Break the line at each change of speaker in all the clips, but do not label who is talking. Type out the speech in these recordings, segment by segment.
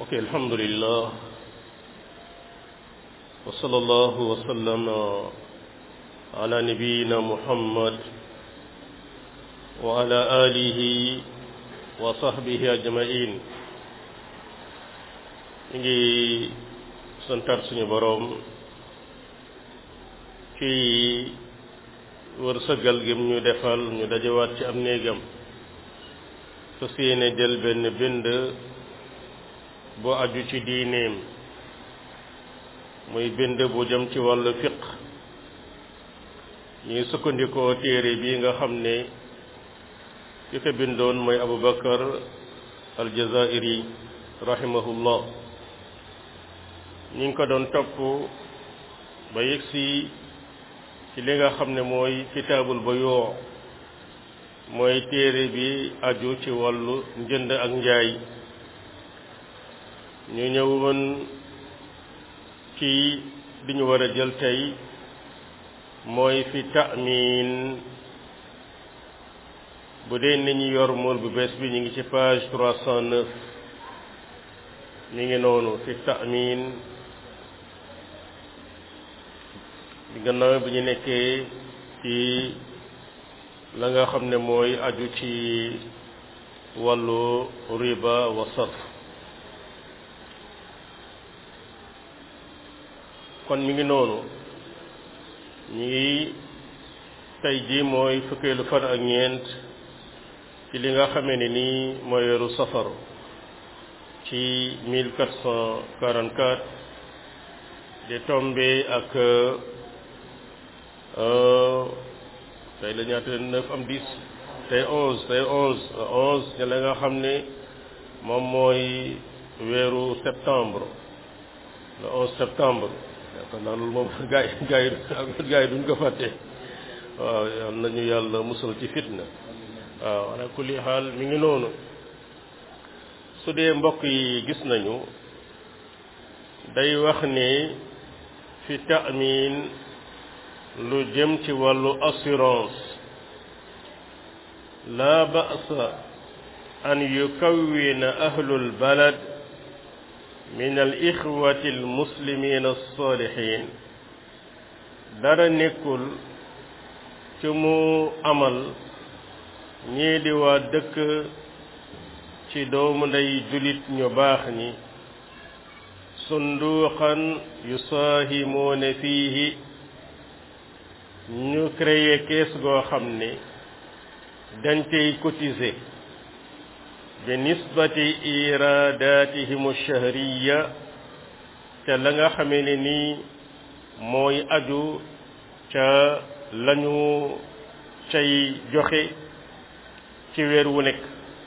ok alhamdulillah wa sallallahu wa sallam ala nabiyina muhammad wa ala alihi wa sahbihi ajmain ñu ngi santaat suñu boroom ci wërsëgal gim ñu defal ñu dajewaat ci am néegam fas yéene jël benn bind bu aju ci diineem muy bind bu jëm ci wàllu fiq ñu ngi sukkandikoo téere bi nga xam ne ki ko bindoon mooy Abu Bakar aljazairi rahimahullah ñi ngi ko doon topp ba yegsi ci li nga xam ne mooy kitaabul bayoo mooy téere bi aju ci wàllu njënd ak njaay ñu ñëwoon ci li ñu war a jël tey mooy fi ta'min bu dee ni ñu yor mool bu bees bi ñu ngi ci page trois cent neuf mi ngi noonu fi ta'min bi gannaaw bi ñu nekkee ci la nga xam ne mooy aju ci wàllu riba wa sarf kon mi ngi noonu ñu ngi tey ji mooy fukkeelu fan ak ñeent ci li nga xamee ne nii mooy weeru safar ci 1444 di tombé ak tey la ñaata neuf am dix tey onze tey onze onze ci la nga xam ne moom mooy weeru septembre le onze septembre yaakaar naa loolu moom gaa yi gaa yi gaa yi duñ ko fàtte waaw yal nañu yàlla musal ci fitna waaw ala kulli xaal mi ngi noonu su dee mbokk yi gis nañu day wax ni fi ta'min lu jëm ci wàllu assurance la ba'sa an yukawwina ahlul balad min al ixwati al muslimin as-salihin dara nekkul ci mu amal ñii di waa dëkk ci doomu ndey julit ñu baax ñi sunduuxan yusaahimuuna fiihi ñu créé kees goo xam ne dañ cay cotiser bi nisbati iradatihim shahriya te la nga xamee ne nii mooy aju ca lañu cay joxe ci weer wu nekk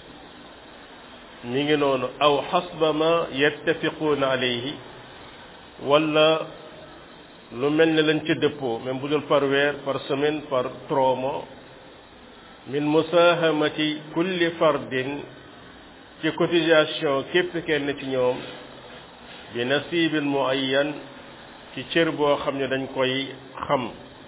mi ngi noonu aw xasba ma yattafiquuna alayhi wala lu mel ne lañ ca dëppoo même bu dul par weer par semaine par trois mois min musahamati kulli fardin ci cotisation képp kenn ci ñoom bi nasibin muayyan ci cër boo xam ne dañ koy xam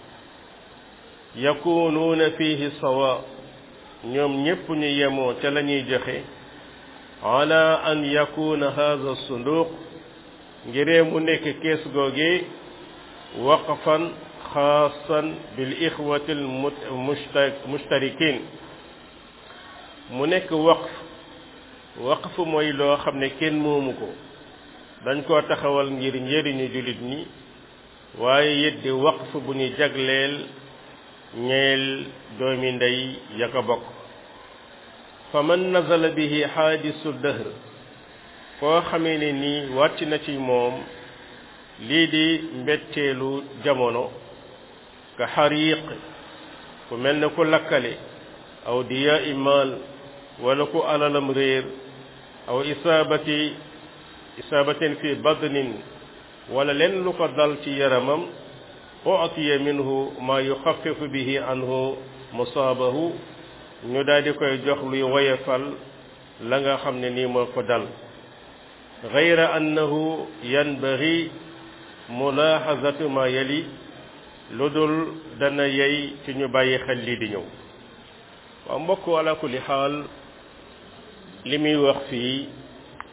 yakunuuna fihi sawa ñoom ñépp ñu yemoo ca la ñuy joxe ala an yakuna hadha sunduq ngiree mu nekk kees googe waqfan xaasan bil ixwati al mushtarikin mu nekk waqf waqf mooy loo xam ne kenn moomu ko dañ koo taxawal ngir njëriñu jullit ñi waaye it di waqf bu ñu jagleel ñeel doomi ndey ya ko bokk fa man nazala bihi xaadisu dëhr koo xamee ne nii wàcc na ci moom lii di mbetteelu jamono ka xariiq ku mel ne ku lakkale aw diya imaal wala ku alalam réer aw isaabati isaabatin fi badnin wala leen lu ko dal ci yaramam utiya minhu ma yuxafifu bihi anhu musaabahu ñu daal di koy jox luy woyefal la nga xam ne nii moo ko dal gayra annahu yanbaghi mulaaxazatu ma yali lu dul dana yey ci ñu bàyyi xel lii di ñëw waaw mbokk ala kulli xaal li muy wax fii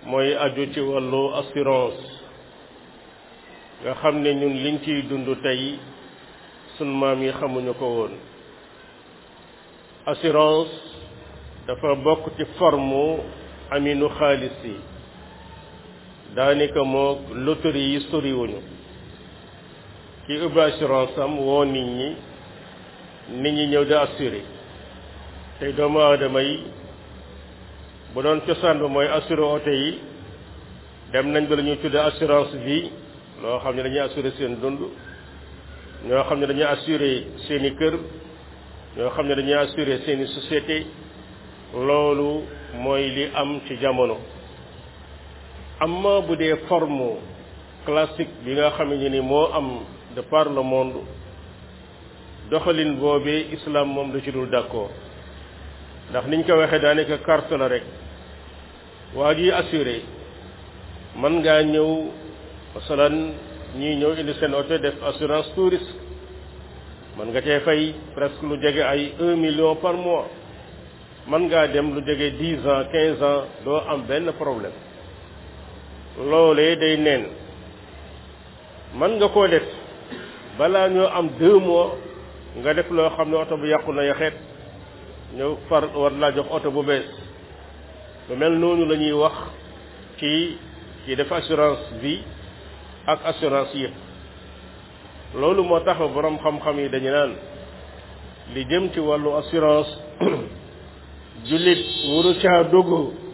mooy aju ci wàllu assurance nga xam ne ñun liñ ciy dund tey sun maam yi xamuñu ko woon assurance dafa bokk ci forme aminu xaalis yi daanaka moo loterie yi soriwuñu ki ubbi assurance am woo nit ñi nit ñi ñëw di assuré tey doomu aadama yi bu doon cosaan ba mooy assuré oto yi dem nañ ba la ñuy tudde assurance vie loo xam ne dañuy assuré seen dund ñoo xam ne dañuy assuré seeni kër ñoo xam ne dañuy assuré seeni société loolu mooy li am ci jamono amma bu dee forme classique bi nga xam ne ni moo am de par le monde doxalin boobee islam moom da ci dul d'accord ndax niñ ko waxee daanaka carte la rek waa ji assuré mën ngaa ñëw masalan ñii ñëw indi seen oto def assurance tout risque mën nga cee fay presque lu jege ay un million par mois mën ngaa dem lu jege dix ans quinze ans doo am benn problème loolee day neen mën nga koo def balaa ñoo am deux mois nga def loo xam ne oto bu yàqu na yaxeet ñëw far war laa jox oto bu bees lu mel noonu la ñuy wax ci ci def assurance vie ak assurance yëpp loolu moo tax borom xam-xam yi dañu naan li jëm ci wàllu assurance jullit wuru caa dugg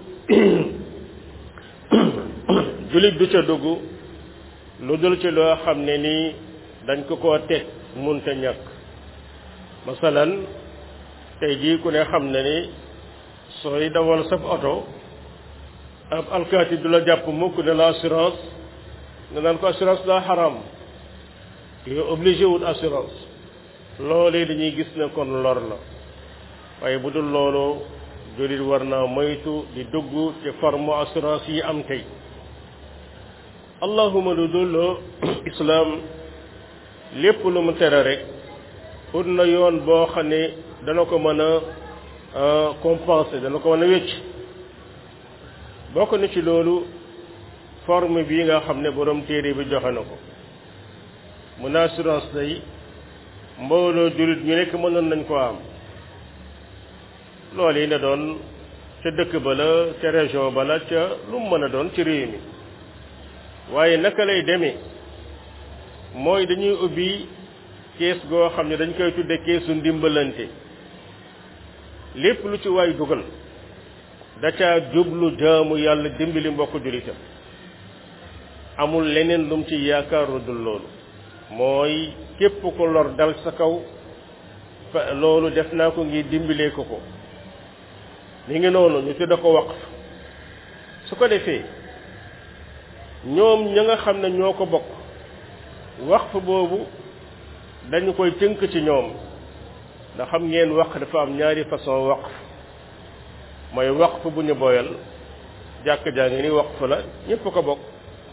jullit du ca dugg lu dul ci loo xam ne nii dañ ko koo teg munta ñàkk masalan tey jii ku ne xam ne ni sooy dawal sab oto ab alkaati du la jàpp mukk ne la assurance nga naan ko assurance daa xaram nga obligé wut assurance loolee dañuy gis ne kon lor la waaye bu dul loolu jullit war naa moytu di dugg ci forme assurance yi am tey allahuma lu dul islam lépp lu mu tere rek ut na yoon boo xam ne dana ko mën a compenser dana ko mën a wécc bokk na ci loolu forme bii nga xam ne borom téere bi joxe na ko mun assurance day mbooloo jullit ñu nekk mënoon nañ ko am loolu yi ne doon ca dëkk ba la ca région ba la ca lu mu mën a doon ci réew mi waaye naka lay demee mooy dañuy ubbi kees goo xam ne dañ koy tudde keesu ndimbalante lépp lu ci waay dugal da caa jublu jaamu yàlla dimbali mbokk jullitam amul leneen lum ci yaakaar lu dul loolu mooy képp ko lor dal sa kaw loolu def naa ko ngir dimbalee ko ko mi ngi noonu ñu tudde ko waqf su ko defee ñoom ña nga xam ne ñoo ko bokk waqf boobu dañu koy tënk ci ñoom ndax xam ngeen waqf dafa am ñaari façon waqf mooy waqf bu ñu boyal jàkk jaa ngi ni waqf la ñëpp ko bokk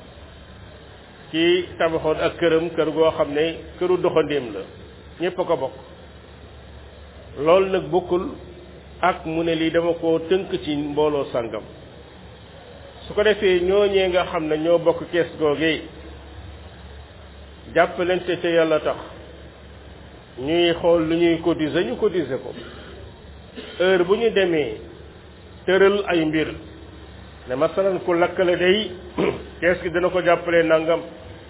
ci tabaxoon ak këram kër goo xam ne këru doxandéem la ñëpp ko bokk loolu nag bokkul ak mu ne lii dama ko tënk ci mbooloo sàngam su ko defee ñooñee nga xam ne ñoo bokk kees googee jàppalante ca yàlla tax ñuy xool lu ñuy cotiser ñu cotiser ko heure bu ñu demee tëral ay mbir ne masalan ku lakkale day kees gi dana ko jàppale nangam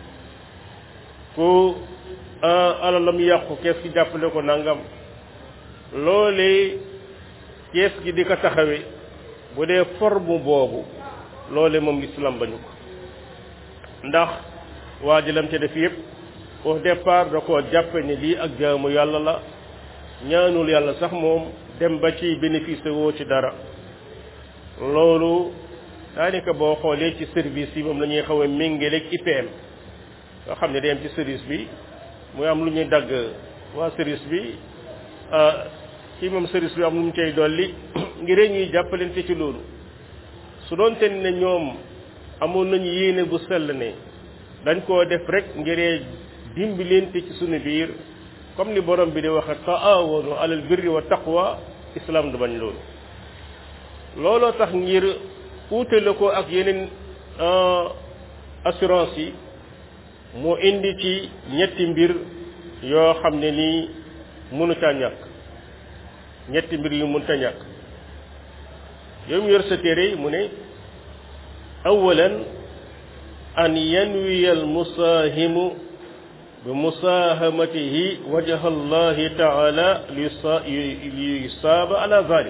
ku alalam yàqu kees gi jàppale ko nangam loolee kees gi di ko taxawe bu dee forme boobu loole moom islam bañu ko ndax waa ji lam ca def yëpp au départ da koo jàppe ne lii ak jaamu yàlla la ñaanul yàlla sax moom dem ba ci bénéfice woo ci dara loolu daanaka boo xoolee ci service yi moom la ñuy xaw a méngaleeg IPM nga xam ne day am ci service bi muy am lu ñuy dagg waa service bi ci moom service bi am lu mu cay dolli ngir ñuy jàppalante ci loolu su doon te ne ñoom amoon nañu yéene bu sell ne dañ koo def rek ngir dimbalante ci sunu biir comme ni borom bi di waxe taawanu alal birri wa taqwa islam du bañ loolu looloo tax ngir uutale ko ak yeneen assurance yi mu indi ci ñetti mbir yoo xam ne nii mënu caa ñàkk ñetti mbir yu mënta ñàkk yow mu yor sa téere mu ne awalan an yanwiya al musaahimu bi musaahamatihi wajha allahi taala li yusaaba ala zalik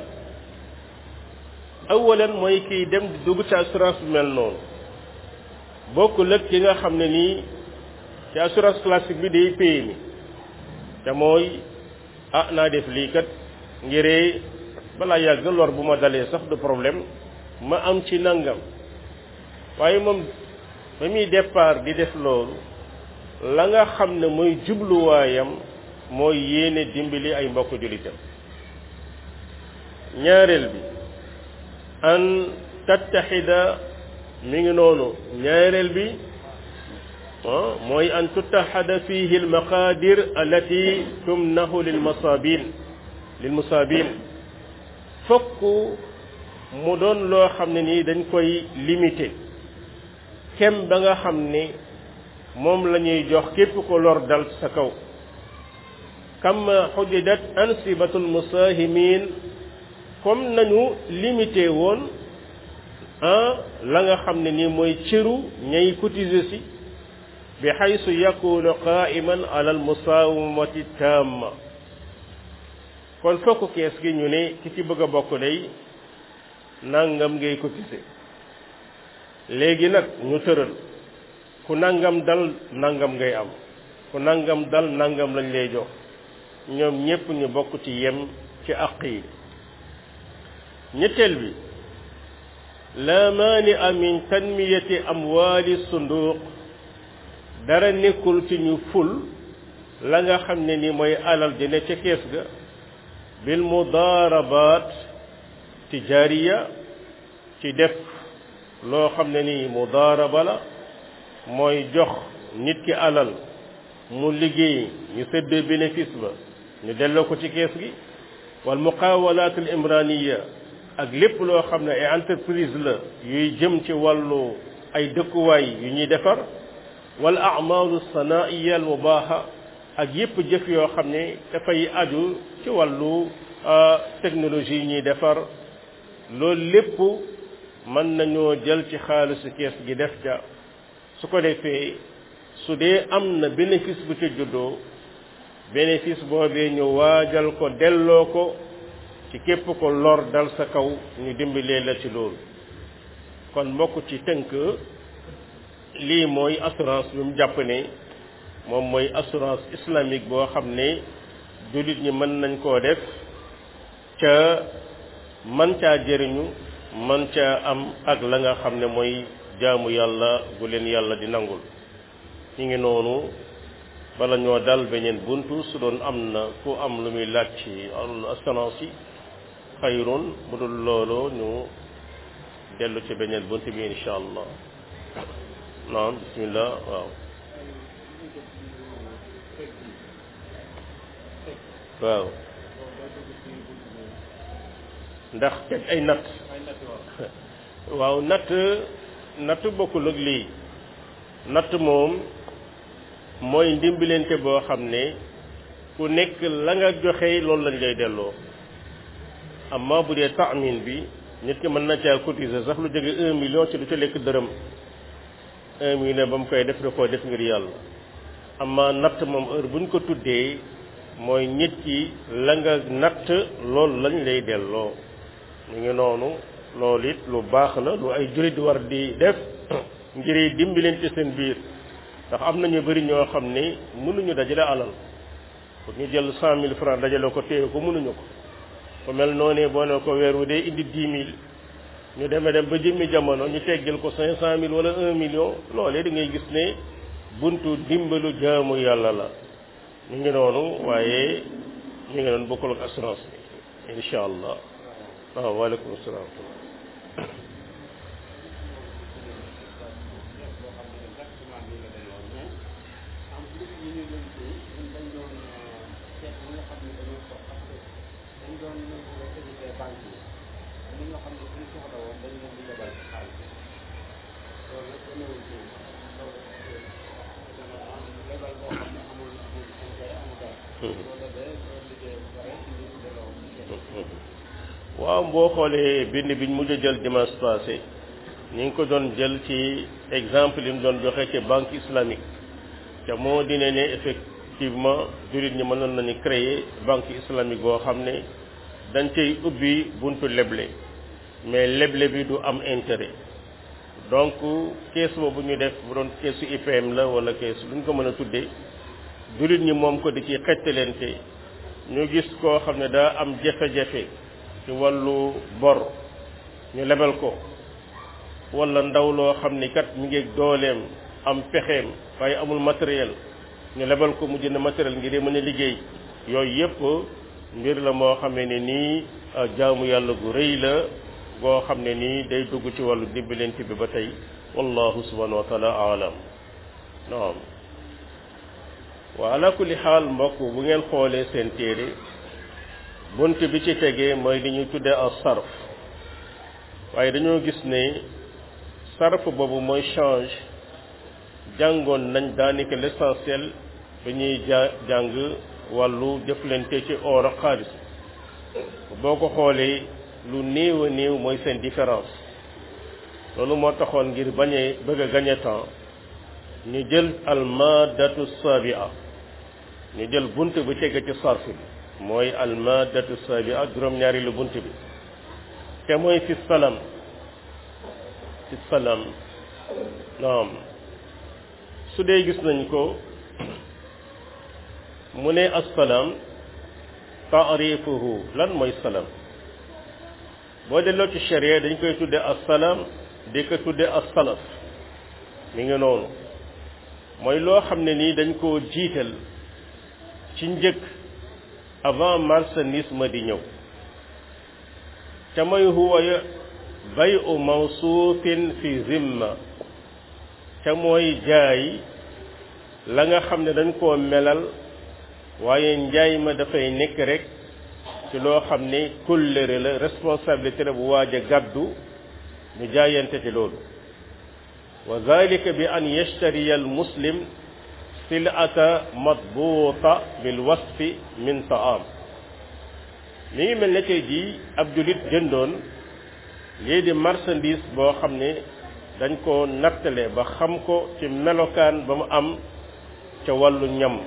awalan mooy kiy dem di dugg ci assurance bi mel noonu bokkul ak ki nga xam ne nii ci assurance classique bi day paye mi te mooy ah naa def lii kat ngiree balaa yàgg lor bu ma dalee sax du problème ma am ci nangam waaye moom ba muy départ di def loolu la nga xam ne mooy jubluwaayam mooy yéene dimbali ay mbokk jullitam ñaareel bi an tattaxida mi ngi noonu ñaareel bi mooy an tuttaxada fihi almaqadir allati tumnahu lilmasabin lilmusabin fokk mu doon loo xam ne nii dañ koy limité kem ba nga xam ne moom la ñuy jox képp ko lor dal sa kaw kama xudidat ansibatul musahimin comme nañu limité woon ah la nga xam ne nii mooy cëru ñay cotiser si bi xaysu yakunu qaiman ala al musawamati tamma kon fokk kees gi ñu ne ki ci bëgg a bokk day nangam ngay cotiser léegi nag ñu tëral ku nangam dal nangam ngay am ku nangam dal nangam lañ lay jox ñoom ñépp ñu bokk ci yem ci àq yi ñetteel bi la maania min tanmiyati amwaali sunduq dara nekkul ci ñu ful la nga xam ne ni mooy alal di ne ca kees ga bil mudaarabaat tijaariya ci def loo xam ne ni mudaaraba la mooy jox nit ki alal mu liggéey ñu séddee bénéfice ba ñu delloo ko ci kees gi wal muqawalaat al imraniya ak lépp loo xam ne ay entreprise la yuy jëm ci wàllu ay dëkkuwaay yu ñuy defar wal amalu sanaiya al mubaha ak yépp jëf yoo xam ne dafay aju ci wàllu technologie yi ñuy defar loolu lépp mën nañoo jël ci xaalisu kees gi def ca su ko defee su dee am na bénéfice bu ca juddoo bénéfice boobee ñu waajal ko delloo ko ci képp ko lor dal sa kaw ñu dimbalee la ci loolu kon mbokk ci tënk lii mooy assurance bi mu jàpp ne moom mooy assurance islamique boo xam ne jullit ñi mën nañ koo def ca man caa jëriñu man caa am ak la nga xam ne mooy jaamu yàlla gu leen yàlla di nangul ñu ngi noonu bala ñoo dal beneen buntu su doon am na ku am lu muy laaj ci assurance yi xayrun bu dul loolu ñu dellu ci beneen buntu bi insha allah naam bismillah waaw waaw ndax teg ay natt waaw natt natt bokkul ak lii natt moom mooy ndimbalante boo xam ne ku nekk la nga joxe loolu lañ lay delloo amma bu dee taamin bi nit ki mën na caa cotiser sax lu jóge un million ci du ca lekk dërëm un million ba mu koy def da koo def ngir yàlla amma natt moom heure buñ ko tuddee mooy nit ki la nga natt loolu lañ lay delloo ñu ngi noonu loolu it lu baax la lu ay jurit war di def ngir dimbalante seen biir ndax am na ñu bëri ñoo xam ne mënuñu dajale alal pour ñu jël cent mille francs dajale ko téye ko mënuñu ko ku mel noonee boo ne ko weer wu dee indi dix mille ñu demee dem ba jëmmi jamono ñu teggal ko cinq cent mille wala un million loolee da ngay gis ne buntu dimbalu jaamu yàlla la ñu ngi noonu waaye ñu ngi noonu bokkul ak assurance bi incha allah waaw waaleykum salaam
banque yi am na ñoo xam ne suñu soxla woon dañu leen di lebal
waaw boo xoolee bind biñ mujj a jël dimanche passé ñu ngi ko doon jël ci exemple yi mu doon joxe ci banque islamique te moo dine ne effectivement jullit ñi mënoon nañu créer banque islamique boo xam ne dañ cay ubbi buntu leble mais leble bi du am intérêt donc kees boobu ñu def bu doon keesu IPM la wala kees lu ñu ko mën a tuddee jullit ñi moom ko di ci xettalente ñu gis koo xam ne daa am jafe-jafe ci wàllu bor ñu lebal ko wala ndaw loo xam ni kat mi ngi dooleem am pexeem waaye amul matériel ñu lebal ko mu jënd matériel ngir mën a liggéey yooyu yépp mbir la moo xam ne nii jaamu yàlla gu rëy la goo xam ne nii day dugg ci wàllu dimbalante bi ba tey wallahu subhanahu wa taala alam naam wa ala kulli xaal mbokk bu ngeen xoolee seen téere bunt bi ci tegee mooy li ñuy tuddee as sarf waaye dañoo gis ne sarf boobu mooy change jàngoon nañ daanaka l'essentiel ba ñuy ja jàng wàllu jëflante ci or ak xaalis boo ko xoolee lu néew a néew mooy seen différence loolu moo taxoon ngir bañee bëgg a gagner temps ñu jël almadatu sabia ñu jël bunt bu tege ci sarf bi mooy almadatu sabia juróom-ñaari lu bunt bi te mooy fi salam fi salam naam su dee gis nañ ko mu ne assalaam taarifuhu lan mooy salam boo delloo ci sharia dañ koy tudde assalaam di ko tudde assalaf mi ngi noonu mooy loo xam ne nii dañ koo jiital ci njëkk avant marchandise ma di ñëw te mooy huwa bayu mawsuufin fi zimma te mooy jaay la nga xam ne dañ koo melal waaye njaay ma dafay nekk rek ci loo xam ne kóllëre la responsabilité la bu waaj a gàddu ñu jaayante ci loolu wa zalika bi an yashtariya al muslim silata matbuuta bil wasfi min taam mi ngi mel ne tey jii ab julit jëndoon lii di marchandise boo xam ne dañ ko nattale ba xam ko ci melokaan ba mu am ca wàllu ñam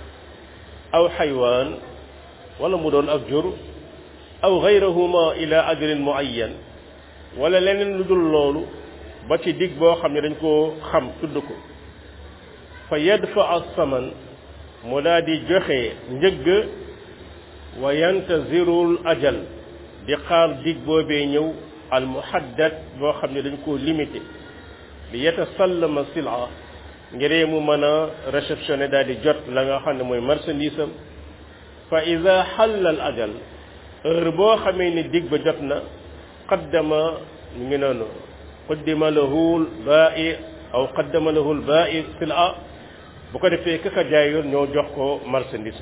aw xaywaan wala mu doon ak jur aw gayrahuma ila ajrin muayyan wala leneen lu dul loolu ba ci dig boo xam ne dañ koo xam tudd ko fa yadfa as-saman mu daa di joxe njëgg wa yantazirul ajal di xaar dig boobee ñëw al muhaddad boo xam ne dañ koo limité li yatasallama sila ngiree mu mën a réceptionné daal di jot la nga xam ne mooy marchandise am fa ida xalla al ajal heure boo xamee ni dig ba jot na qaddama mu ngi noonu qaddima lahu l bai aw qaddama lahu l bai sila bu ko defee kaka jaayoon ñoo jox ko marchandise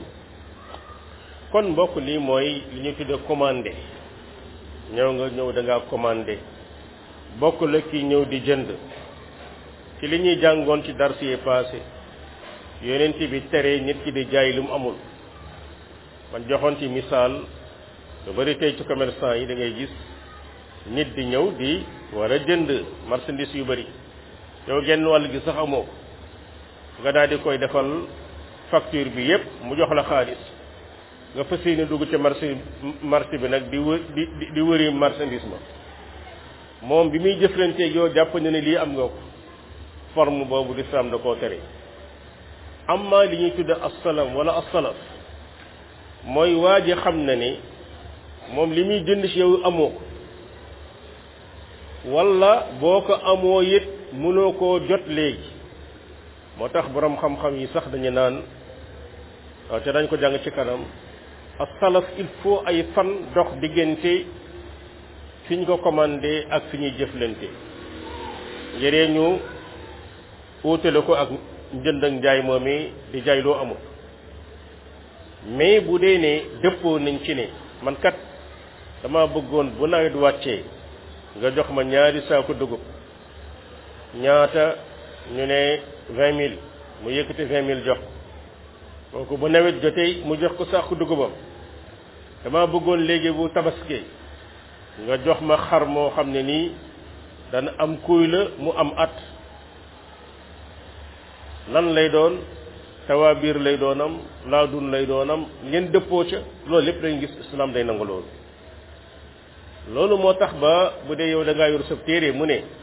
kon mbokk lii mooy li ñu tudde commandé ñëw nga ñëw da ngaa commandé bokk la ki ñëw di jënd ci li ñuy jàngoon ci dars yi passé yonent bi tere nit ki di jaay lu mu amul man joxoon ci misaal lu bari tey ci commerçant yi da ngay gis nit di ñëw di war a jënd marchandise yu bari yow genn wàll gi sax amoo nga daal di koy defal facture bi yépp mu jox la xaalis nga fas yéene dugg ca marché marché bi nag di wë di di wëri marchandise ma moom bi muy jëflanteeg yow jàpp na ne lii am nga ko forme boobu lislaam da koo tere amma li ñuy tudde assalam wala assalaf mooy waa ji xam na ni moom li muy jënd ci yow amoo ko wala boo ko amoo it mënoo koo jot léegi moo tax boroom xam-xam yi sax dañu naan waaw te dañ ko jàng ci kanam as-salaf il faut ay fan dox diggante fi ñu ko commandé ak fi ñuy jëflante yëree ñu uutale ko ak njënd ak njaay moom di jaay loo amul mais bu dee ne dëppoo nañ ci ne man kat dama bëggoon bu nawet wàccee nga jox ma ñaari saako dugub ñaata ñu ne vingt mille mu yëkkati vingt mille jox kooku bu nawet jotee mu jox ko sàqu dugubam dama bëggoon léegi bu tabaskee nga jox ma xar moo xam ne nii dana am kuy la mu am at lan lay doon tawaabiir lay doonam laadun lay doonam ngeen dëppoo ca loolu lépp dañu gis islam day nangu loolu loolu moo tax ba bu dee yow da ngaa yor sa téere mu ne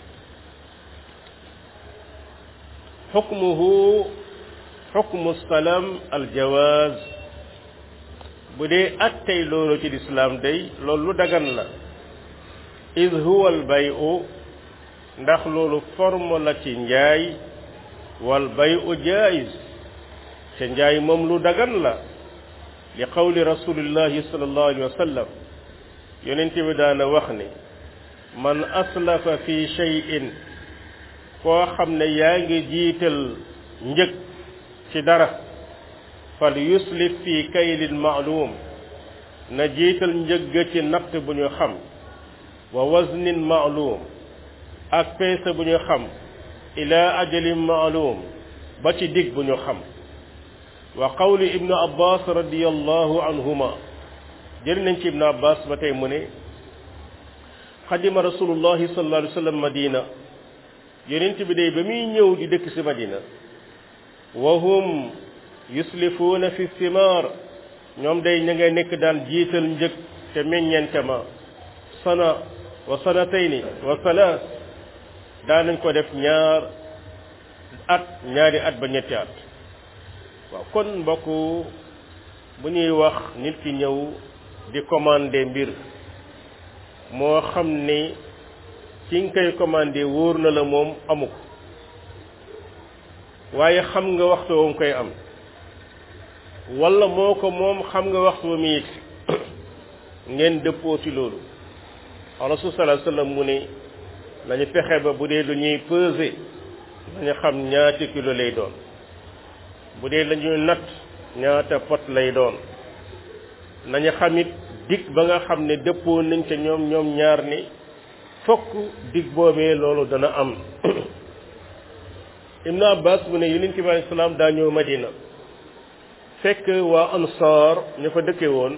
xukmuhu xukmu salam aljawaaz bu dee attey loolu ci lislaam day loolu lu dagan la id huwa albayu ndax loolu forme la ci njaay wal bayu jaiz te njaay moom lu dagan la li qawli rasulillahi sallallahu alayhi wa sallam yonent bi daana wax ne man aslafa fi shay'in koo xam ne yaa ngi jiital njëg ci dara fal yuslif fi kaylin maalum na jiital njëgg ci natt bu ñu xam wa waznin maalum ak peese bu ñu xam ila ajalin maalum ba ci dig bu ñu xam wa qawli ibnu abbas radiallahu anhuma jël nañ ci ibnu abbas ba tey mu ne xadima rasulullahi sallallahu alayhi wa sallam madina yonent bi day ba muy ñëw di dëkk si madina wa hum yuslifuuna fi simaar ñoom day ña ngay nekk daan jiital njëg te meññente ma sana wa sanatayni wa salaas daanañ ko def ñaar at ñaari at ba ñetti at waaw kon mbokk bu ñuy wax nit ki ñëw di commander mbir moo xam ni ki nga koy commander wóor na la moom amu ko waaye xam nga waxtu wam koy am wala moo ko moom xam nga waxtu wa muy yegsi ngeen dëppoo ci loolu rasul sallallahu alayhi wasallam mu ne nañu fexe ba bu dee lu ñuy peser nañu xam ñaata kilo lay doon bu dee la ñuy natt ñaata pot lay doon nañu xamit dig ba nga xam ne dëppoo nañ ca ñoom ñoom ñaar ni fokk dig boobee loolu dana am ibnu abbas mu ne yonent bi alayhi salaam daa ñëw madina fekk waa ansaar ñu fa dëkke woon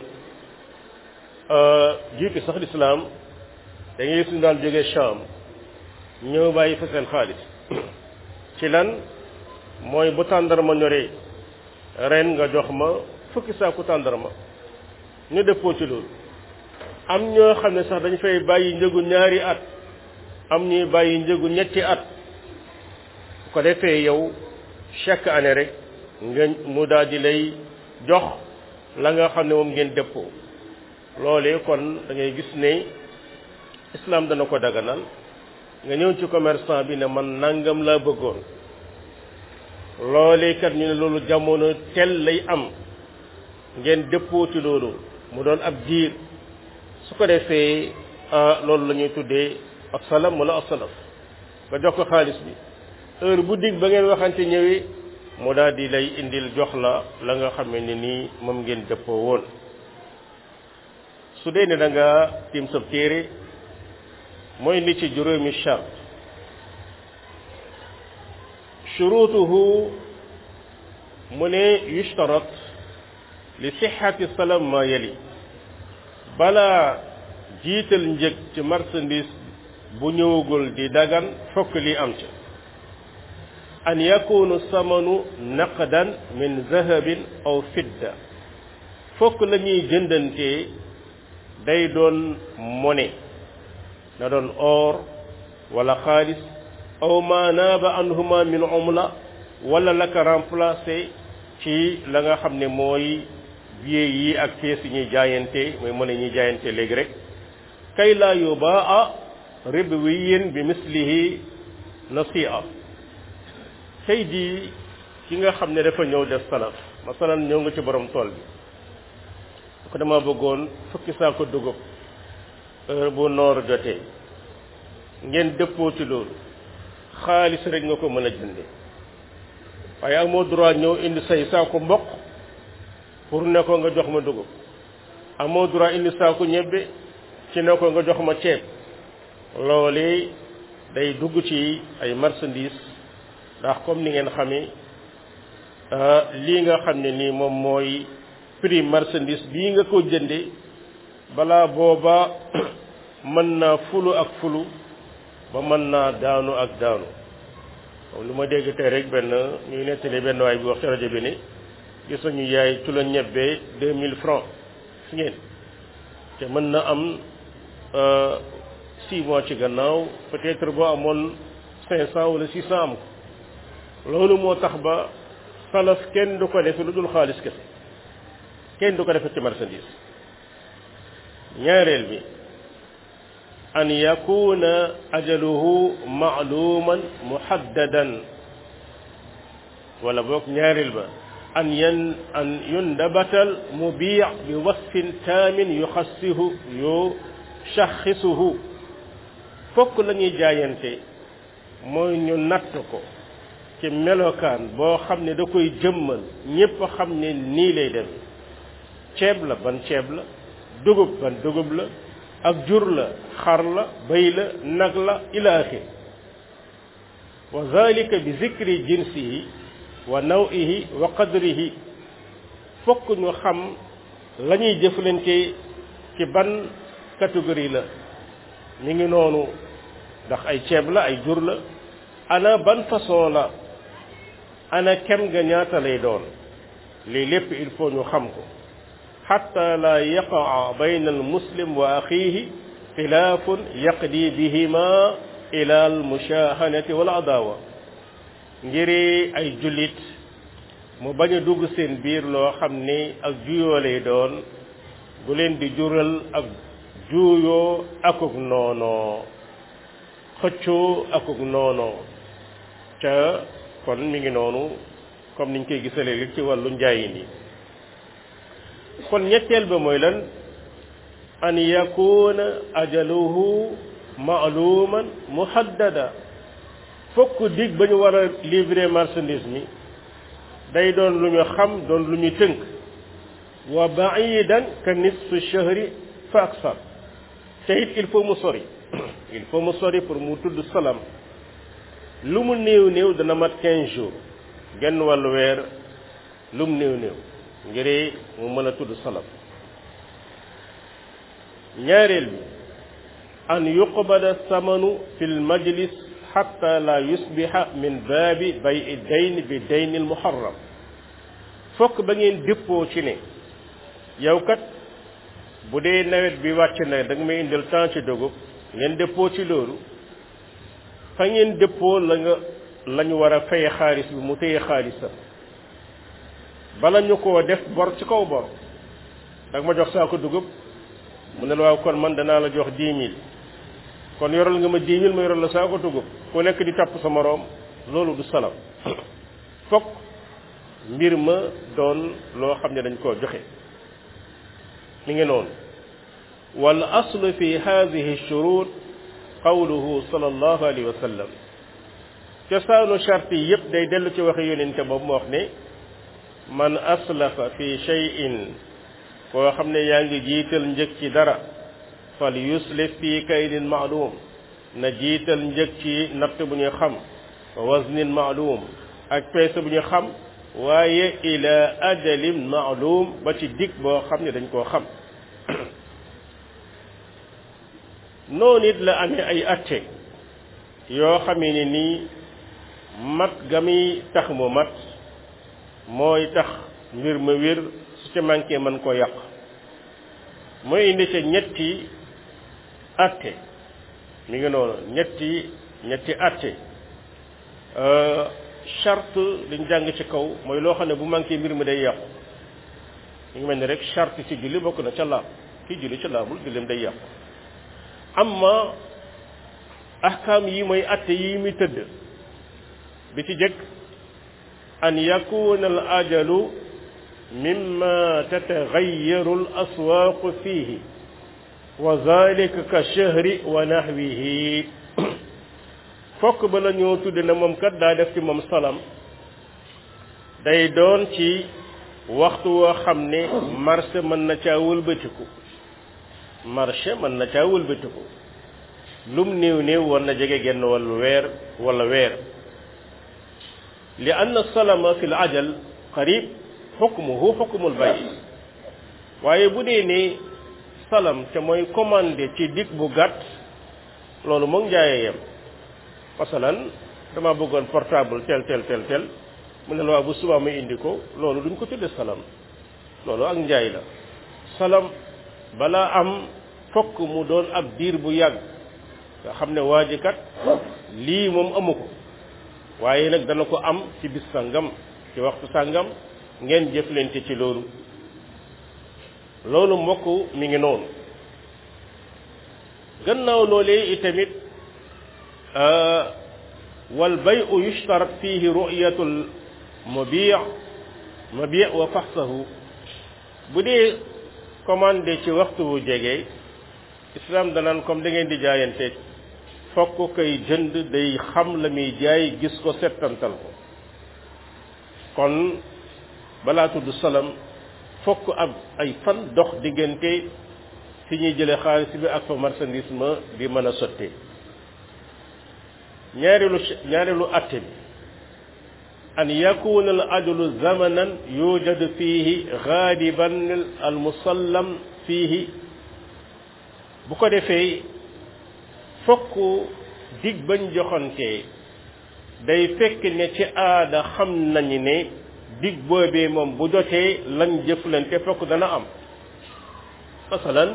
jiitu sax lislaam da ngay suñu daan jógee Sham ñëw bàyyi fa seen xaalis ci lan mooy bu tàndarma ñoree ren nga jox ma fukki saaku tàndarma ñu dëppoo ci loolu am ñoo xam ne sax dañu fay bàyyi njëgu ñaari at am ñuy bàyyi njëgu ñetti at ko defee yow chaque année rek nga mu daal di lay jox la nga xam ne moom ngeen dëppoo loolee kon da ngay gis ne islam dana ko daganal nga ñëw ci commerçant bi ne man nangam laa bëggoon loolee kat ñu ne loolu jamono tel lay am ngeen dëppoo ci loolu mu doon ab diir su ko defee loolu la ñuy tuddee asalam wala asalaf nga jox ko xaalis bi heure bu dig ba ngeen waxante ñëwee mu daal di lay indil jox la la nga xam ne nii moom ngeen dëppoo woon su dee ne da nga tiim sab téere mooy li ci juróomi chart shurutuhu mu ne yushtarat li sixati salam ma yali balaa jiital njëg ci marchandise bu ñëwagul di dagan fokk li am ca an yakunu samanu naqdan min zahabin aw fidda fokk la ñuy jëndantee day doon monnaie na doon or wala xaalis aw ma naaba anhuma min umla wala la ko remplacé ci la nga xam ne mooy billet yi ak pièces yi ñuy jaayante mooy monnaie ñuy jaayante léegi rek kay laa yubaa ribwiyin bi mislihi nasi'a tey jii ki nga xam ne dafa ñëw def salaf masalan ñëw nga ci borom tool bi ko dama bëggoon fukki saako dugub heure bu noor jotee ngeen dëppoo ci loolu xaalis rek nga ko mën a jënde waaye amoo droit ñëw indi say saako mboq pour ne ko nga jox ma dugub amoo droit indi saako ñebbe ci ne ko nga jox ma ceeb loolu day dugg ci ay marchandises ndax comme ni ngeen xamee lii nga xam ne nii moom mooy prix marchandise bii nga ko jënde balaa booba mën naa fulu ak fulu ba mën naa daanu ak daanu comme lu ma dégg tey rek benn ñuy nettali benn waay bi wax ci rajo bi ni gis nañu yaay tu la ñebbee deux mille francs si ngeen te mën na am six mois ci gannaaw peut-être boo amoon cinq cent wala six cent am ko loolu moo tax ba salaf kenn du ko defe lu dul xaalis kese kenn du ko defe ci marchandise ñaareel bi an yakuna ajaluhu maaluman muhaddadan wala boog ñaareel ba an yan an yundabatal mubii bi wasfin taamin yuxassihu yu shaxisuhu fokk la ñuy jaayante mooy ñu natt ko ci melokaan boo xam ne da koy jëmmal ñépp xam ne nii lay dem ceeb la ban ceeb la dugub ban dugub la ak jur la xar la bëy la nag la ila axir wa zalika bi zikri jinsihi wa nawihi wa qadrihi fokk ñu xam la ñuy jëflante ci ban catégorie la ñu ngi noonu ndax ay ceeb la ay jur la ana ban façon la ana kem nga ñaata lay doon lii lépp il faut ñu xam ko xatta la yaqaa bayna al muslim wa axihi xilaafun yaqdi bihima ila al mushahanati wal adawa ngiri ay jullit mu bañ a dugg seen biir loo xam ni ak juyoo lay doon bu leen di jural ak juuyoo akuk noonoo xëccoo akuk noonoo ca kon mi ngi noonu comme niñ koy gisalee li ci wàllu njaayin yi kon ñetteel ba mooy lan an yakuna ajaluhu maaluman muhaddada fokk dig ba ñu war a livrer marchandise mi day doon lu ñu xam doon lu ñu tënk wa baidan ka nisfu shahri fa aksar te it il faut mu sori il faut mu sori pour mu tudd salam lu mu néew néew dana mat quinze jours genn wàllu weer lu mu néew néew ngir mu mën a tudd salam ñaareel bi an yuqbada samanu fi l majlis xatta la yusbiha min baabi bay dayn bi dayn al muharram fokk ba ngeen déppoo ci ne yow kat bu dee nawet bi wàcc na da nga may indil temps ci dugub ngeen déppoo ci loolu fa ngeen déppoo la nga la ñu war a fay xaalis bi mu téye xaalisam bala ñu koo def bor ci kaw bor da nga ma jox saako dugub mu ne la waaw kon man danaa la jox dix mille kon yoral nga ma dix mille ma yoral la saako dugub ku nekk di topp sa moroom loolu du salam fokk mbir ma doon loo xam ne dañ koo joxe mi ngi noonu wal aslu fi hadihi shurut qawluhu sallallahu alayhi wa sallam cosaanu charte yi yépp day dellu ci waxe yonente boobu mu wax ne man aslafa fi shay'in koo xam ne yaa ngi jiital njëg ci dara fal yuslif fi kaydin maalum na jiital njëg ci natt bu ñu xam waznin maalum ak peese bu ñu xam waaye ila ajalin maalum ba ci dig boo xam ne dañ koo xam noonu it la amee ay atte yoo xamee ne nii mat ga muy tax mu mat mooy tax mbir ma wér su ca manqué mën koo yàq mooy indi ca ñetti atte mi ngi noonu ñetti ñetti atte charte liñ jàng ci kaw mooy loo xam ne bu manqué mbir mi day yàqu mi ngi mel ni rek charte ci julli bokk na ca laab kii julli ca laabul jullim day yàqu amma ahkaam yi mooy atte yi muy tëdd bi ci jëkk an yakuna al ajalu mimma tatagayyaru al aswaaqu fihi wa zalika ka shahri wa nahwihi fokk ba la ñoo tudde na moom kat daa def ci moom salam day doon ci waxtu woo xam ne marché mën na caa wëlbatiku marché mën na caa wëlbatiku lum néew néew war na jege genn wàllu weer wala weer li anna salama fi l ajal qarib xukmuhu xukmul bay waaye bu dee ne salam te mooy commandé ci dig bu gàtt loolu moom njaayee yem masalan dama bëggoon portable tel tel tel tel mu ne la waa bu subaa muy indi ko loolu duñ ko tudde salam loolu ak njaay la salam balaa am fokk mu doon ab diir bu yàgg nga xam ne waa ji kat lii moom amu ko waaye nag dana ko am ci bis sangam ci waxtu sangam ngeen jëflante ci loolu loolu mbokk mi ngi noonu gannaaw loolee itamit wal bayu yushtarat fihi ru'yatul mabi' mabi' wa faxsahu bu dee commandé ci waxtu bu jege islam danaan comme da ngeen di jaayante fokk koy jënd day xam la muy jaay gis ko settantal ko kon balaa tudd salam fokk ab ay fan dox diggante fi ñuy jële xaalis bi ak fa marchandise ma di mën a sottee ñaareelu ñaareelu atte bi an yakuna al ajalu zamanan yujadu fihi gaaliban al musallam fihi bu ko defee fokk dig bañ joxantee day fekk ne ci aada xam nañu ne dig boobee moom bu jotee lañ jëflante fokk dana am masalan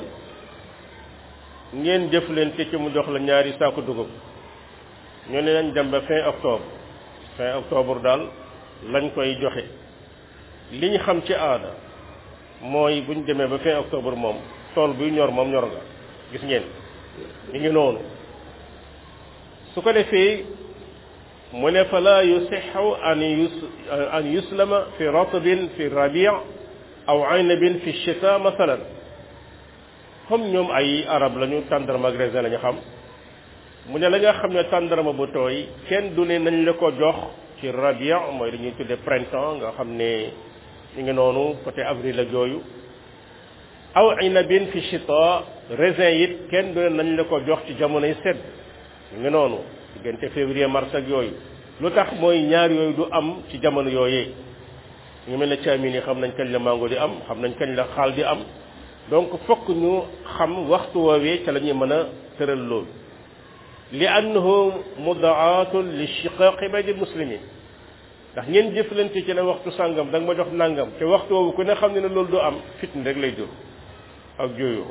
ngeen jëflante ci mu jox la ñaari saako dugub ñu ne nañ dem ba fin octobre fin octobre daal lañ koy joxe li ñu xam ci aada mooy buñ demee ba fin octobre moom tool buy ñor moom ñor nga gis ngeen ñu ngi noonu su ko defee mu ne fa la yusixu an yus an yuslama fi ratbin fi rabi aw aynabin fi chita masalan comme ñoom ay arab lañu tàndarma ak raisin la ñu xam mu ne la nga xam ne tàndarma bu tooy kenn du ne nañ la ko jox ci rabi mooy dañuy tudde printemps nga xam ne ñu ngi noonu côté avril ak yooyu aw aynabin fi chita raisin it kenn du ne nañ la ko jox ci jamonoy sedd ñu ngi noonu diggante février mars ak yooyu lu tax mooy ñaar yooyu du am ci jamono yooyee ñu mel ne caamin yi xam nañ kañ la mango di am xam nañ kañ la xaal di am donc fokk ñu xam waxtu woowee ca la ñuy mën a tëral loolu li annahu mudaatun li shiqaqi bayni muslimin ndax ngeen jëflante ci ne waxtu sàngam da nga ma jox nàngam te waxtu woowu ku ne xam ne ne loolu du am fitna rek lay jur ak jooyoo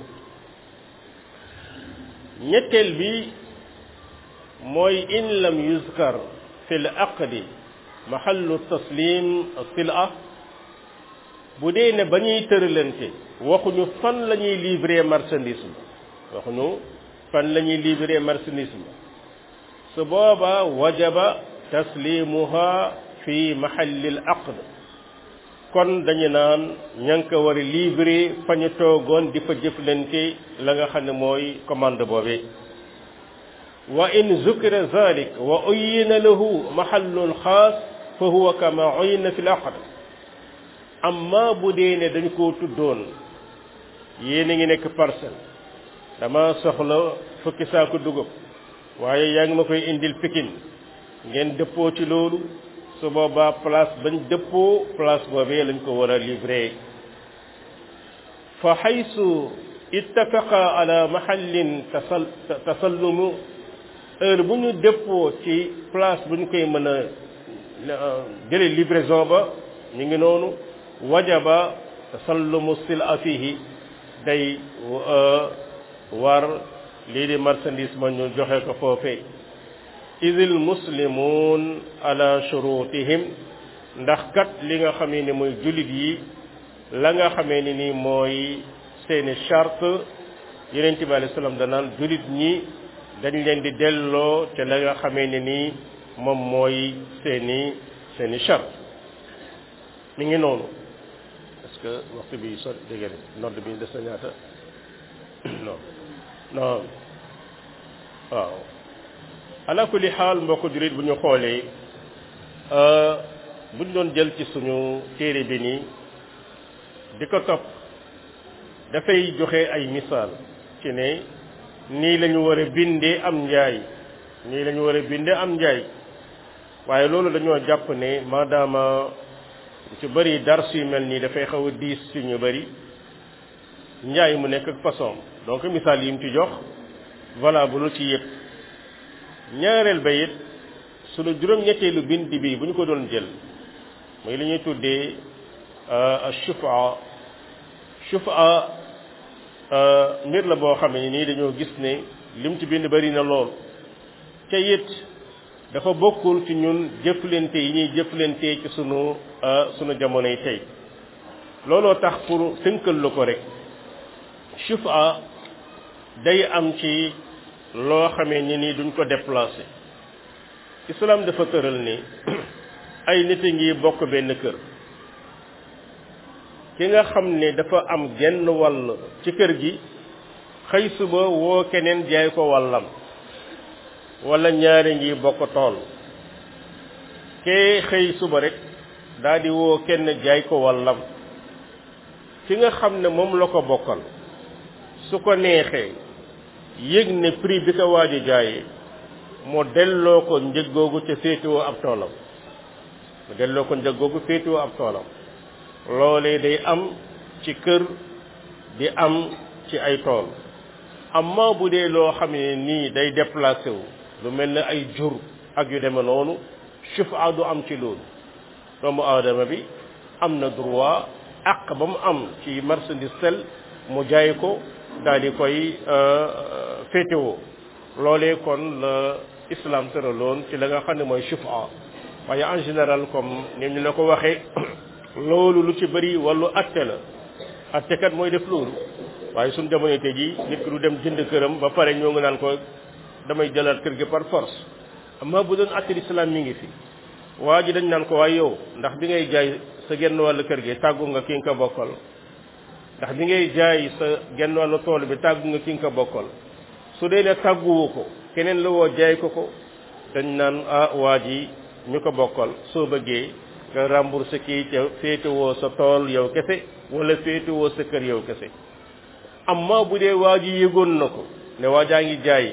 ñetteel bi mooy in lam yuzkar fi l aqdi mahallu taslim sila bu dee ne ba ñuy tëralante waxuñu fan la ñuy livrer marchandise ma waxuñu fan la ñuy livrer marchandise ma su booba wajaba taslimuha fi mahalli l aqd kon dañu naan ña ngi ko war a livrer fa ñu toogoon di fa jëflante la nga xam ne mooy commande boobee wa in zukira zalik wa uyina lahu mahallun xaas fa huwa kama uyina fi l aqd amma bu dee ne dañ koo tuddoon yéen a ngi nekk parcelle dama soxla fukki saako dugub waaye yaa ngi ma koy indil pikin ngeen dëppoo ci loolu su boobaa place bañ dëppoo place boobee lañ ko war a livrer fa xaysu ittafaqa ala mahallin tasal tasallumu heure bu ñu dëppoo ci place bu ñu koy mën a jële livraison ba ñu ngi noonu wajaba tasallumu sila fihi day war lii di marchandise ma ñu joxe ko foofee idil muslimun ala shurutihim ndax kat li nga xamee ni mooy jullit yi la nga xamee ni ni mooy seeni charte yeneen bi alei salaam danaan jullit ñi dañ leen di delloo te la nga xamee ni nii moom mooy seeni seeni charte mi ngi noonu est-ce que waxtu bi so dégg nodd bi des na ñaata non non waaw ala kulli xaal mbokk jullit bu ñu xoolee bu ñu doon jël ci suñu téere bi nii di ko topp dafay joxe ay misaal ci ne nii la ñu war a bindee am njaay nii la ñu war a bindee am njaay waaye loolu dañoo jàpp ne maadaama ci bëri dars yu mel nii dafay xaw a diis ci ñu bëri njaay mu nekk ak façon donc misaal yi mu ci jox valable ci yëpp ñaareel ba it sunu juróom-ñetteelu bind bi bu ñu ko doon jël muy li ñuy tuddee shufa shufa mbir la boo xam ne nii dañoo gis ne lim ci bind bari na lool ca it dafa bokkul ci ñun jëflante yi ñuy jëflante ci sunu sunu jamono yi tey looloo tax pour tënkal la ko rek shufa day am ci loo xamee ni nii duñ ko déplacé islam dafa tëral ni ay nit a ngi bokk benn kër ki nga xam ne dafa am genn wàll ci kër gi xëy suba woo keneen jaay ko wàllam wala ñaari ngi bokk tool kee xëy suba rek daal di woo kenn jaay ko wàllam ki nga xam ne moom la ko bokkal su ko neexee yëg ne prix bi ko waaj a jaayee mu delloo ko njëg googu ca féetewoo ab toolam mu delloo ko njëg googu féetewoo ab toolam loolee day am ci kër di am ci ay tool amma bu dee loo xam ne nii day déplacé wu lu mel ne ay jur ak yu deme noonu shufa du am ci loolu doomu aadama bi am na droit àq ba mu am ci marchandise tel mu jaay ko daal di koy féetewoo loolee kon la islam tëraloon ci la nga xam ne mooy shufa waaye en général comme ni ñu la ko waxee loolu lu ci bëri wàllu atte la attekat mooy def loolu waaye suñ jamono tey ji nit ki du dem jënd këram ba pare ñoo ngi naan ko damay jëlaat kër gi par force amma bu doon atte l'islam mi ngi fi waa ji dañ naan ko waaye yow ndax bi ngay jaay sa genn wàllu kër gi tàggu nga ki nga ko bokkal ndax bi ngay jaay sa genn wàllu tool bi tàggu nga ki nga ko bokkal su dee ne tàgguwu ko keneen la woo jaay ko ko dañ naan ah waa ji ñu ko bokkal soo bëggee nga remboursé kii ca féetewoo sa tool yow kese wala féetewoo sa kër yow kese amma bu dee waa ji yëgoon na ko ne waa jaa ngi jaay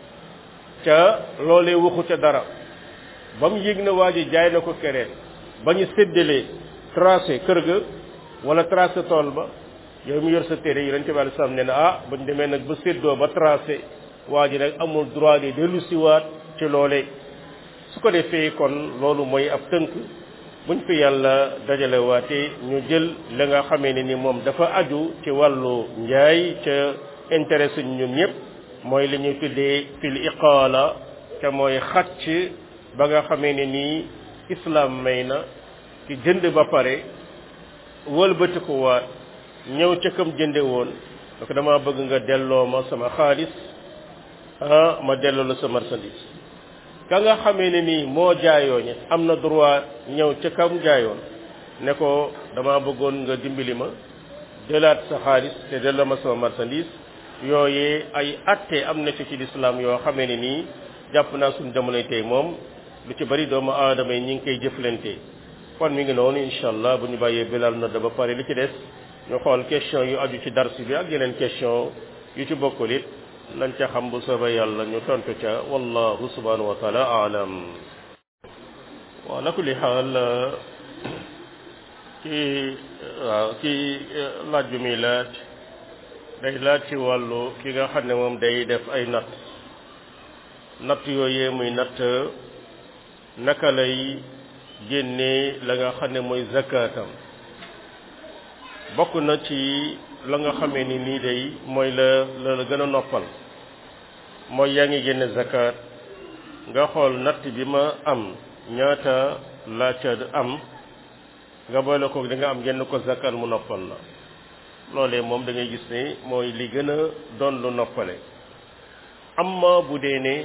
ca loolee waxu ca dara ba mu yëg na waa ji jaay na ko keneen ba ñu séddalee tracé kër ga wala tracé tool ba yow mi yor sa téere yi dañ ci wàllu sam ne na ah buñ demee nag ba séddoo ba tracé waa ji nag amul droit de dellu siwaat ci loolee su ko defee kon loolu mooy ab tënk buñ fi yàlla dajale waate ñu jël la nga xamee ne ni moom dafa aju ci wàllu njaay ca intéressé ñun ñëpp mooy li ñuy tuddee fil iqaala te mooy xacc ba nga xamee ne nii islam may na ki jënd ba pare wëlbatiku waat ñëw ca kam jënde woon donc dama bëgg nga delloo ma sama xaalis ah ma delloo la sa marchandise ka nga xamee ne nii moo jaayoo ñi am na droit ñëw ca kam jaayoon ne ko dama bëggoon nga dimbali ma jëlaat sa xaalis te delloo ma sama marchandise yooyee ay atte am na ci ci lislaam yoo xamee ne nii jàpp naa suñu jamonoy tey moom lu ci bari doomu aadama yi ñi ngi koy jëflante kon mi ngi noonu incha allah bu ñu bàyyee bilal na da ba pare li ci des ñu xool question yu aju ci dars bi ak yeneen question yu ci bokkul it lañ ca xam bu soobee yàlla ñu tontu ca wallahu subhanahu wa taala alam wa ala kulli xaal kii waaw kii laaj bi muy laaj day laaj ci wàllu ki nga xam ne moom day def ay natt natt yooyee muy natt naka lay génnee la nga xam ne mooy zakaatam bokk na ci la nga xamee ni nii day mooy la la gën a noppal mooy yaa ngi génne zakat nga xool natt bi ma am ñaata laa ca am nga boole ko da nga am génn ko zakat mu noppal la loolee moom da ngay gis ne mooy li gën a doon lu noppale amma bu dee ne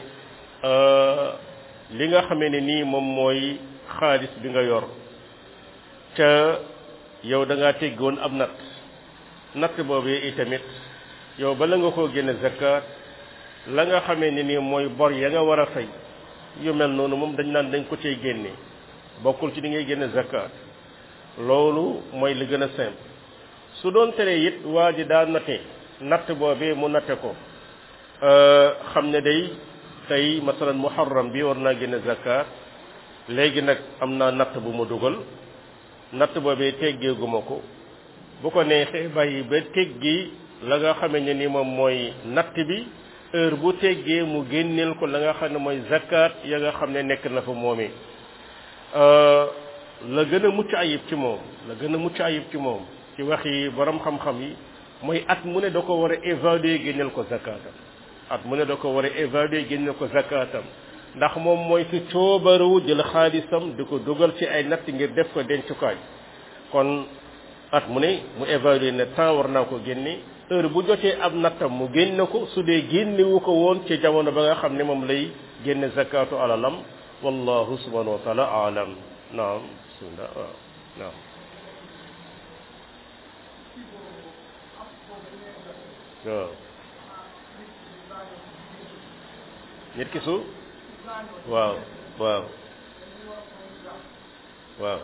li nga xamee ne nii moom mooy xaalis bi nga yor ca yow da ngaa teggoon ab natt natt boobee itamit yow bala nga koo génne zakat la nga xamee ne nii mooy bor ya nga war a fay yu mel noonu moom dañ naan dañ ko cay génne bokkul ci di ngay génne zakat loolu mooy li gën a simple su doon tere it waa ji daa natte natt boobee mu natte ko xam ne day tey masalan muharram bi war naa génne zakat léegi nag am naa natt bu ma dugal natt boobee teggeeguma ko bu ko neexee bàyyi ba teggi la nga xamee ne ni moom mooy natt bi heure bu teggee mu génneel ko la nga xam ne mooy zakat ya nga xam ne nekk na fa moomee la gën a mucc ayib ci moom la gën a mucc ayib ci moom ci wax yi borom xam-xam yi mooy at mu ne da ko war a évaluer génneel ko zakatam at mu ne da ko war a évaluer génneel ko zakatam ndax moom mooy ki coobaru jël xaalisam di ko dugal ci ay natt ngir def ko dencukaay kon at mu ne mu évaluer ne temps war naa ko génne heure bu jotee ab nattam mu génne ko su dee génnewu ko woon ci jamono ba nga xam ne moom lay génne zakatu alalam wallahu subhanahu wa taala alam naam bismillah waaw naam waaw nit ki su waaw waaw waaw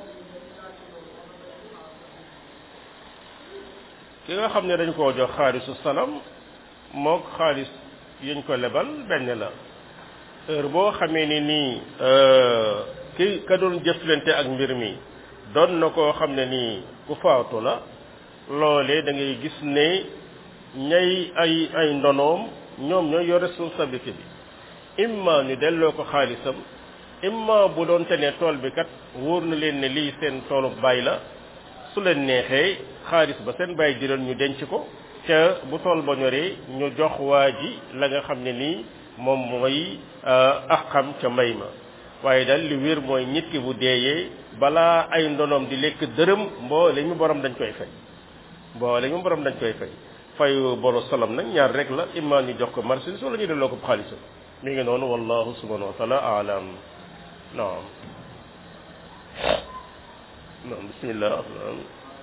ki nga xam ne dañ koo jox xaalisu salam mook xaalis yuñ ko lebal benn la heure boo xamee ni nii ki ka doon jëflante ak mbir mi doon na koo xam ne nii ku faatu la loolee da ngay gis ne ñay ay ay ndonoom ñoom ñooy yor responsabilité bi imma ñu delloo ko xaalisam imma bu doon te ne tool bi kat wóor na leen ne lii seen toolu baay la su leen neexee xaalis ba seen baay jëloon ñu denc ko ca bu tool ba ñoree ñu jox waa ji la nga xam ne nii moom mooy axam ca mbay ma waaye daal li wér mooy nit ki bu deeyee balaa ay ndonoom di lekk dërëm mboole mi borom dañ koy fay mboole mi borom dañ koy fay fayu boru salam nag ñaar rek la imma ñu jox ko marchandise wala ñu delloo ko xaalisam mi ngi noonu wallahu subhanahu wa taala alam naam naam bismillah naam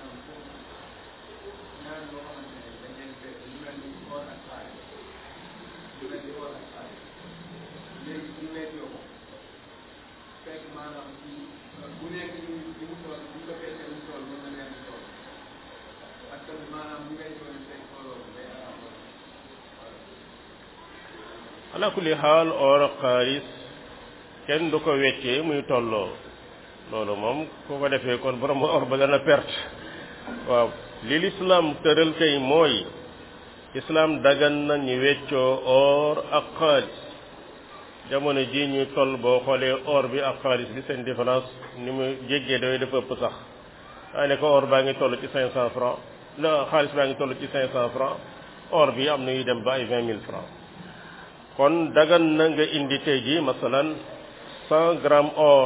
ala kulli xaal or ak xaalis kenn du ko weccee muy tolloo loolu moom ku ko defee kon borom or ba dana perte waaw li lislaam tëral kay mooy islaam dagan na ñu weccoo or ak xaalis jamono ji ñuy toll boo xoolee or bi ak xaalis bi seen différence ni mu jéggee daway dafa ëpp sax daa ne ko or baa ngi toll ci cinq cent francs la xaalis baa ngi toll ci cinq cent francs or bi am na yu dem ba ay vingt mille francs kon dagan na nga indi tey ji masalan cent grammes or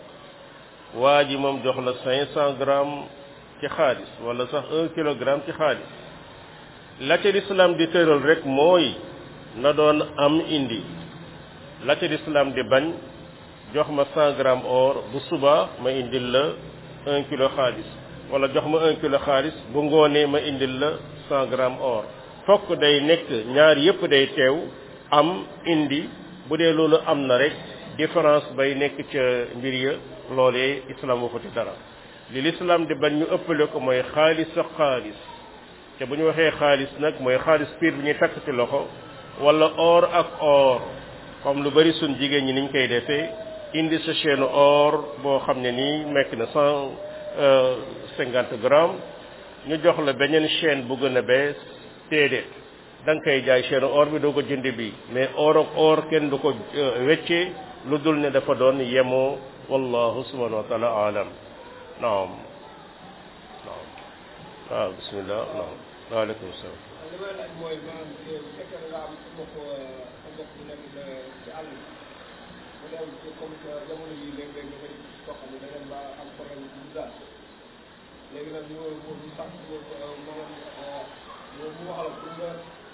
waa ji moom jox la cinq cent grammes ci xaalis wala sax un kilogramme ci xaalis la ca lislaam di tëral rek mooy na doon am indi la ca lislaam di bañ jox ma cent grammes or bu suba ma indil la un kilo xaalis wala jox ma un kilo xaalis bu ngoonee ma indil la cent grammes or fokk day nekk ñaar yépp day teew am indi bu dee loolu am na rek différence bay nekk ca mbir ya loolee islam waxu ci dara li l'islam di bañ ñu ëppale ko mooy xaalis ak xaalis te bu ñu waxee xaalis nag mooy xaalis piir bi ñuy takk ci loxo wala or ak or comme lu bari suñ jigéen ñi niñ koy defee indi sa chaîne or boo xam ne nii nekk na cent cinquante grammes ñu jox la beneen chaîne bu gën a bees téedéet da nga koy jaay chaîne or bi doo ko jënd bi mais or ak or kenn du ko weccee lu dul ne dafa doon yemoo wallahu subhanahu wa taala alam naam naam waaw bismillah naam waaleykum salaam
li may laaj mooy maanaam bu fekkee da nga am mbokk mbokk bu nekk ci àll bi mu dem ci comme jamono yi léeg-léeg nga koy koo xam ne da ngeen ba am problème bu daal léegi nag ñu mu ñu sax maanaam mu mu wax la pour nga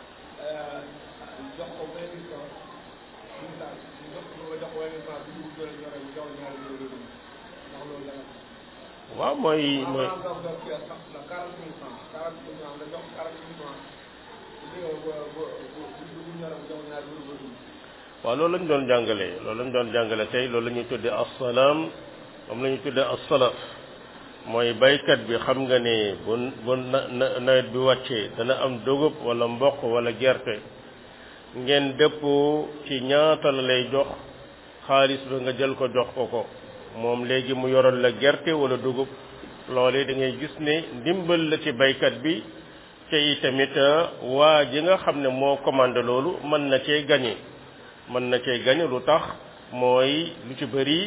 jox ko vingt mille francs ñu daal ñu jox ko nga jox ko vingt mille francs bu dugub jëlee ñore ñu jox ñaari ñëw ndax loolu dana
waaw mooy mooy
maanaam nga nga kii sax la quarante mille francs quarante mille francs nga jox quarante mille francs bu bu bu bu dugub ñore mu jox ñaari ñëw
waaw loolu lañ doon jàngale loolu lañ doon jàngale tey loolu la ñuy tuddee assalaam moom la ñuy tuddee assalaf mooy baykat bi xam nga ne bu bu na nawet bi wàccee dana am dugub wala mboq wala gerte ngeen dëppoo ci ñaata la lay jox xaalis ba nga jël ko jox ko ko moom léegi mu yoral la gerte wala dugub loolee da ngay gis ne ndimbal la ci baykat bi te itamit waa ji nga xam ne moo commandé loolu mën na cee gañe mën na cee gañe lu tax mooy lu ci bëri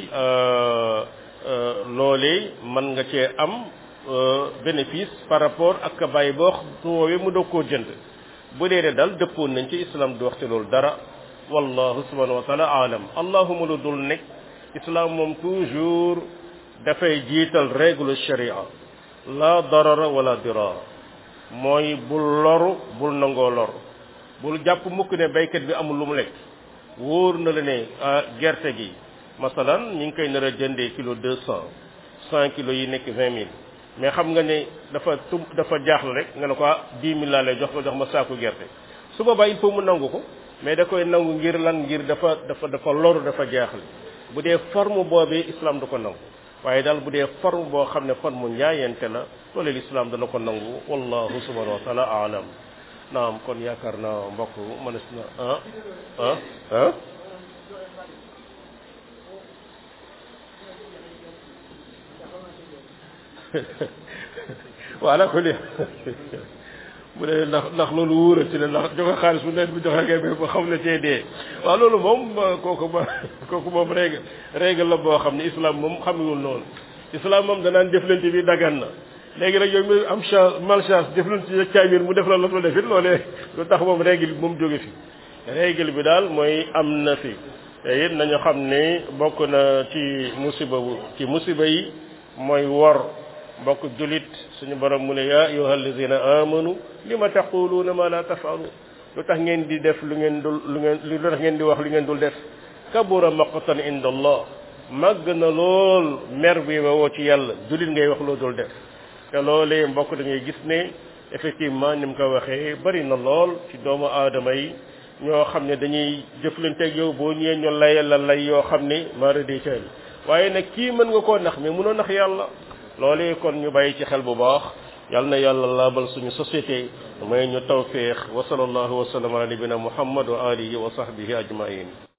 loolee mën nga cee am bénéfice par rapport ak ka bàyyi boo woowee mu doog koo jënd bu dee de dal dëppoon nañ ci islam du wax ci loolu dara wallahu subhanahu wa taala alam allahuma lu dul nekk islam moom toujours dafay jiital règle sharia la darara wala dirar mooy bul loru bul nangoo lor bul jàpp mukk ne baykat bi amul lu mu lekk wóor na la ne gerte gi masalan ñu ngi koy nar a jëndee kilo deux cent cent kilos yi nekk vingt mille mais xam nga ne dafa tum dafa jaaxle rek nga ne ko dix mille laa lay jox ko jox ma saaku gerte su boobaa il faut mu nangu ko mais da koy nangu ngir lan ngir dafa dafa dafa loru dafa jaaxle bu dee forme boobee islam du ko nangu waaye daal bu dee forme boo xam ne forme njaayente la loolu l'islam dana ko nangu wallahu subhanahu wa taala alam naam kon yaakaar naa mbokk mënees na ah ah ah voilà ko li mu ne ndax ndax loolu wóorati la ndax joxe xaalis bu nekk bu joxe ngay ba xam ne cee dee waaw loolu moom kooku ma kooku moom règle règle la boo xam ne islam moom xamewul noonu islam moom danaan jëflante bi dagan na léegi nag yow mi am chance malchance jëflante ci caamir mu def la la ko defit loolee lu tax moom règle bi moom jóge fi règle bi daal mooy am na fi te it nañu xam ne bokk na ci musiba bu ci musiba yi mooy wor mbokk julit suñu borom mu ne yaa ayuha alladina amanu lima taquluuna ma la tafalu lu tax ngeen di def lu ngeen dul lu ngeen lu tax ngeen di wax lu ngeen dul def kabura maqtan inda allah màgg na lool mer bi woo ci yàlla julit ngay wax loo dul def te loolee mbokk da ngay gis ne effectivement ni mu ko waxee bari na lool ci doomu aadama yi ñoo xam ne dañuy jëflanteeg yow boo ñëwee ñu layal la lay yoo xam ne mara di teel waaye nag kii mën nga koo nax mais mënoo nax yàlla loolee kon ñu bàyyi ci xel bu baax yal na yàlla laabal suñu société may ñu tawféex wa sallallahu wa sallam ala nabina muhammad wa alihi wa sahbihi ajmain